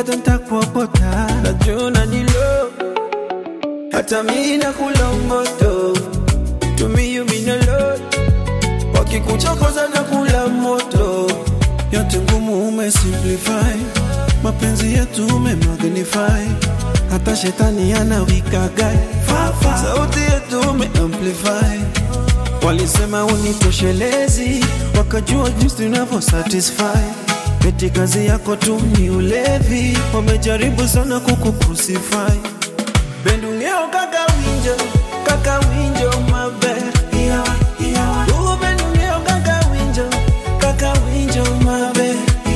bado ntakuokota, najua ni love, hata mi nakula moto, to me you mean a lot, wakikuchokoza na kula moto, yote ngumu umesimplify, mapenzi yetu umemagnify, hata shetani anawikagai, sauti yetu umeamplify Walisema unitoshelezi, wakajua jinsi unavyo satisfy. Eti kazi yako tu ni ulevi, wamejaribu sana kukucrucify. Bendungeo kaka winjo, kaka winjo mabe. Oh, bendungeo kaka winjo, kaka winjo mabe.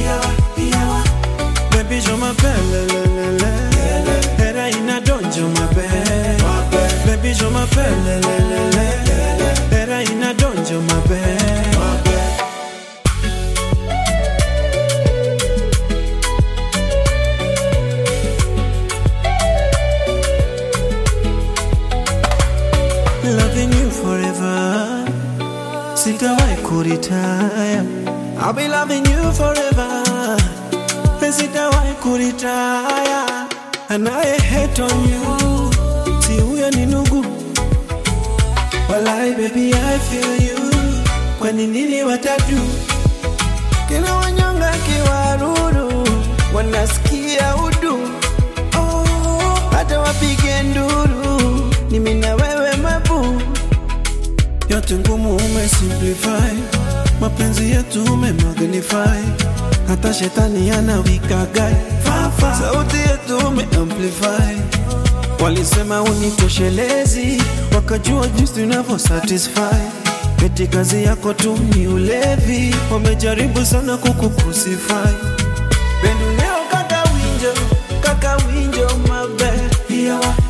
Baby show my pelelelele, era ina donjo mabe. Baby show my pelelelele, era ina donjo mabe. Loving you forever, sitawahi kuritaya. I'll be loving you forever, sitawahi kuritaya. Anaye hate on you, si huyo ni ndugu. Walai baby I feel you, kwani nini watatu? Kila wanyonga kiwaruru, wanasikia udu. Oh, hata wapige nduru, ni mimi na wewe mabu. Yote ngumu umesimplify, mapenzi yetu umemagnify, hata shetani anawikagai, sauti yetu umeamplify. Walisema unitoshelezi, wakajua jinsi unavyo satisfy. Eti kazi yako tu ni ulevi, wamejaribu sana kukucrucify. Bendu leo kaka winjo, kaka winjo mabe.